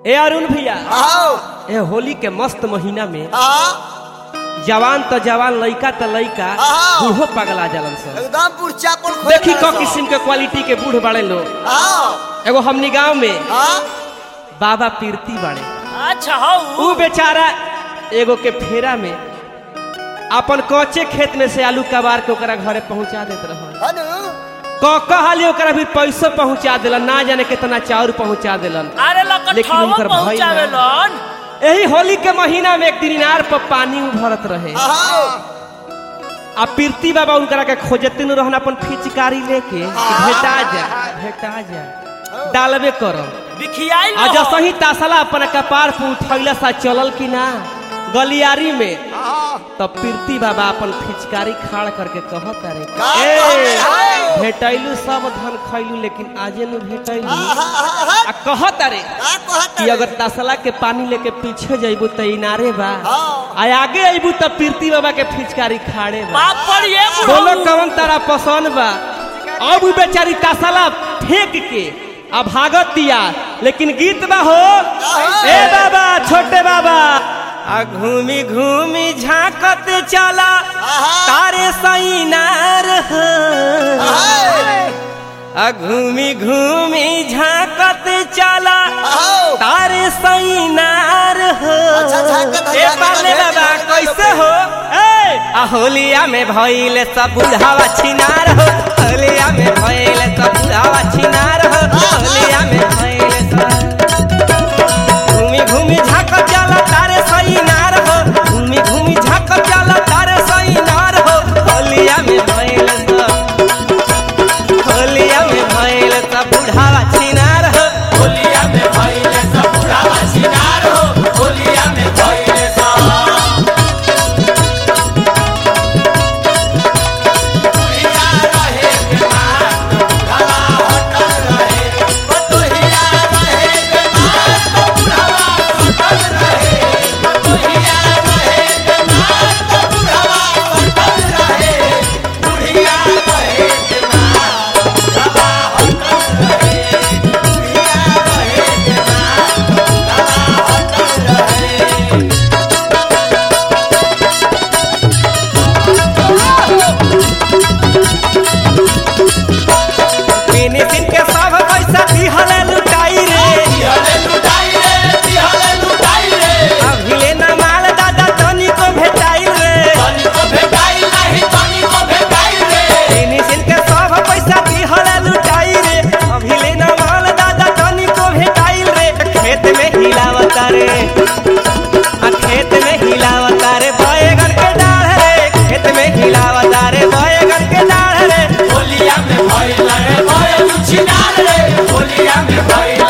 ए अरुण भैया आओ ए होली के मस्त महीना में हाँ जवान तो जवान लइका तो लइका हाँ। बूढ़ो पगला जलन सन एकदम पुरचा पर खोल देखी रहा क सो। किस्म के क्वालिटी के बूढ़ बड़े लोग आओ एगो हमनी गांव में हाँ बाबा पीरती बाड़े अच्छा हो उ बेचारा एगो के फेरा में अपन कच्चे खेत में से आलू कबार के ओकरा घरे पहुंचा देत रहल अनु क कहली ओकरा भी पैसो पहुंचा देलन ना जाने कितना चाउर पहुंचा देलन अरे लेकिन लकठवा उनकर भाई पहुंचावे ना। लन यही होली के महीना में एक दिन इनार पर पानी उभरत रहे आओ आ पीरती बाबा उनकरा के खोजते न रहन अपन फिचकारी लेके कि भेटा जा भेटा जा डालबे करम बिखियाई आ जैसे ही तासला अपन कपार पे उठैला सा चलल कि ना गलियारी में हाँ तब पीरती बाबा अपन फिचकारी खाड़ करके कहत रे का ए कहत भेटैलू सब धन खैलू लेकिन आजे न भेटैलू हाँ आ कहत रे का कहत कि अगर तसला के पानी लेके पीछे जइबू त इनारे बा हाँ। आ आगे अइबू त पीरती बाबा के फिचकारी खाड़े बा बाप पर ये बोलो कवन तारा पसंद बा अब उ बेचारी तसला फेंक के आ भागत दिया लेकिन गीत बा हो ए बाबा छोटे बाबा आ घूमी घूमी झांकत चला तारे सैनार हो आ घूमी घूमी झांकत चला आओ तारे सैनार हो अच्छा, झांकत है, ए झांकत पाले है, बाबा झांकत है। कैसे हो ए आ होलिया में भइल सब बुढ़ावा छिनार हो होलिया में भइल सब बुढ़ावा छिनार हो होलिया में भइल सब घूमी घूमी झाक जाला तारे सैनार हो घूमी घूमी झाक जाला तारे सैनार हो होलिया में भइल सब होलिया में भइल सब बुढ़ावा छिनार हो होलिया में भइले सब बुढ़ावा छिनार हो होलिया में भइले सब बुढ़िया रहे के मात बुढ़ावा हटल रहे बतोहिया रहे के मात बुढ़ावा हटल रहे बतोहिया रहे के मात बुढ़ावा हटल रहे बुढ़िया रहे के मात बुढ़ावा हटल रहे बुढ़िया रहे के मात बुढ़ावा हटल रहे फिनिशिंग के सब पैसा दिहले लुटाई रे तिहले लुटाई रे तिहले लुटाई रे अभिले न माल दादा तनी को भेटाई रे तनी को भेटाई नहीं तनी को भेटाई रे फिनिशिंग के सब पैसा दिहले लुटाई रे अभिले न माल दादा तनी को भेटाई रे खेत में हिलावता रे आ खेत में हिलावता रे बैगन के डाढ़ रे खेत में हिलावता रे बैगन के डाढ़ रे होलिया में भइले रे भइल छिनार रे होलिया में भइले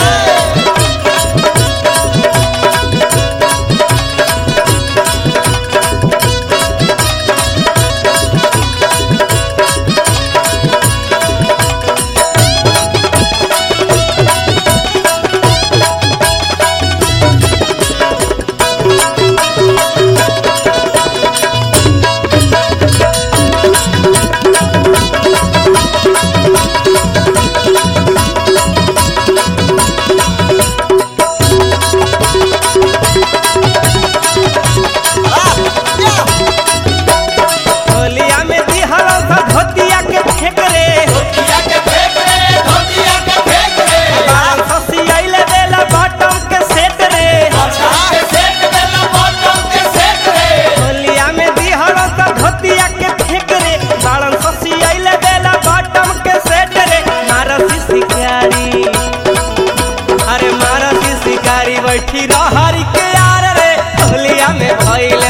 होलिया में दिहल सा धोतिया के फेंक रे धोतिया के फेंक रे धोतिया के फेंक रे बाल ससी आइले देला बॉटम के सेट रे अच्छा के सेट देला बॉटम के सेट रे होलिया में दिहल सा धोतिया के फेंक रे बालन ससी आइले देला बॉटम के सेट रे मारसी शिकारी अरे मारसी शिकारी बैठी रहरी के यार रे होलिया में भइल